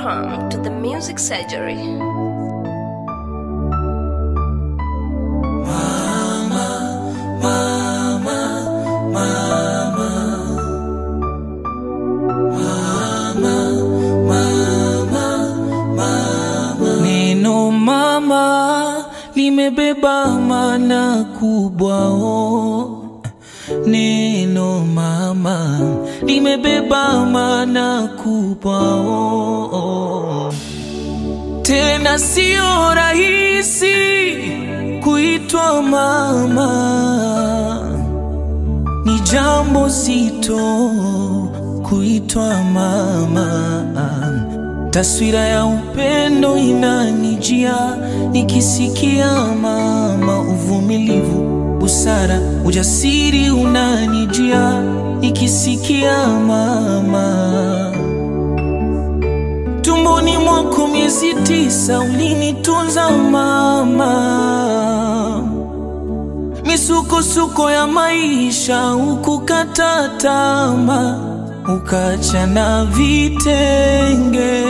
Welcome to the Music Surgery. Neno mama limebeba maana kubwa oh. Neno mama limebeba maana kubwa oh, oh. Tena sio rahisi kuitwa mama, ni jambo zito kuitwa mama. Taswira ya upendo inanijia nikisikia mama, uvumilivu, busara, ujasiri unanijia nikisikia mama. Tumboni mwako miezi tisa ulinitunza mama, misukosuko ya maisha ukukata tamaa, ukachana vitenge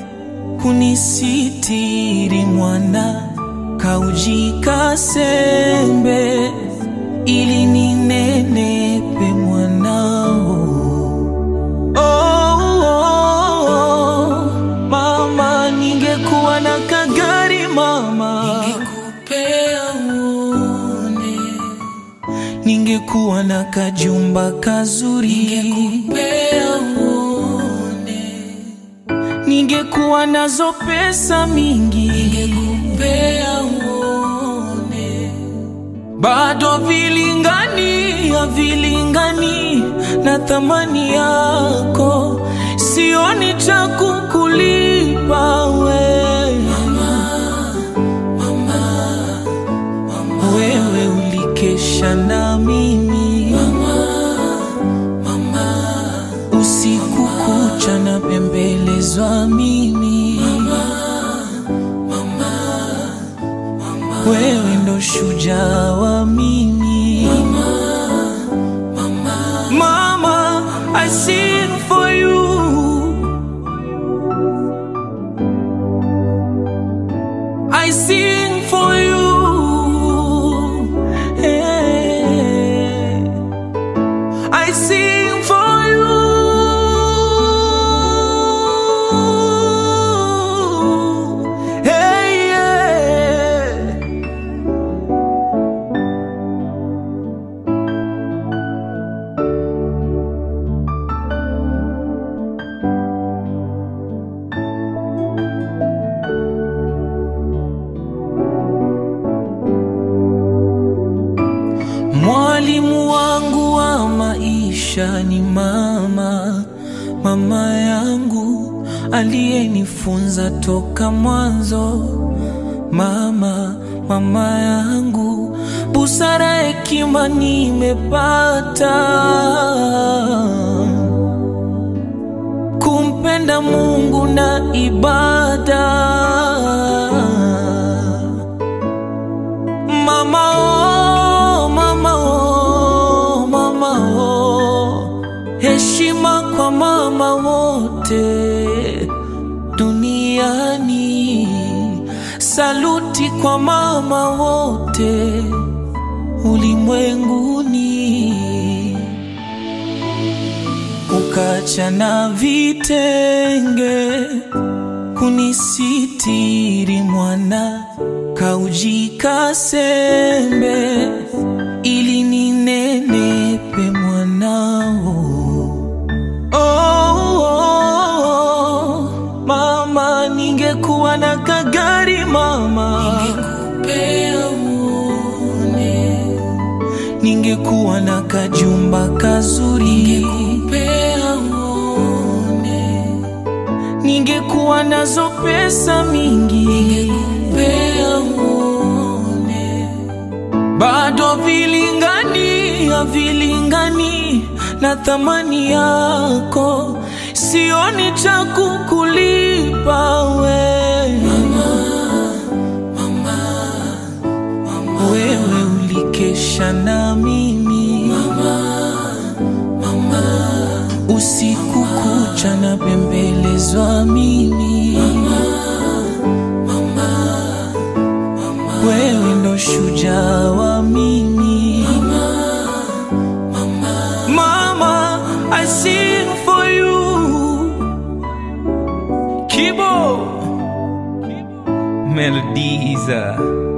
kunisitiri mwana, kaujika sembe ili ninenepe mwanao. Oh, oh, oh, mama, ningekuwa na kagari mama, ningekupea uone. Ningekuwa na kajumba kazuri, ningekupea uone. Ningekuwa nazo pesa mingi, ningekupea uone. Bado vilingani, havilingani na thamani yako, sioni cha kukulipa we wewe ulikesha na mimi usiku kucha na pembelezwa mimi wewe ndo shujaa wa mimi mama I sing for you I sing for you. Hey. I sing for you. Hey, yeah. Mwalimu wangu wa maisha ni mama, mama yangu aliyenifunza toka mwanzo. Mama, mama yangu, busara, hekima nimepata kumpenda Mungu na ibada. Mama oh, mama oh, mama oh. Heshima kwa mama wote duniani, saluti kwa mama wote ulimwenguni. Ukachana vitenge kunisitiri mwana, kaujika sembe ili ninenepe mwanao. Oh, oh, oh, mama, ningekuwa na kagari mama, ningekupea uone. Ningekuwa na kajumba kazuri, ningekupea uone. Ningekuwa nazo pesa mingi, ningekupea uone. Bado vilingani, havilingani na thamani yako, sioni cha kukulipa we wewe ulikesha na mimi usiku kucha na pembeleza nimebatizwa mimi wewe ndo shujaa wa mimi mama I sing for you Kibo Melodies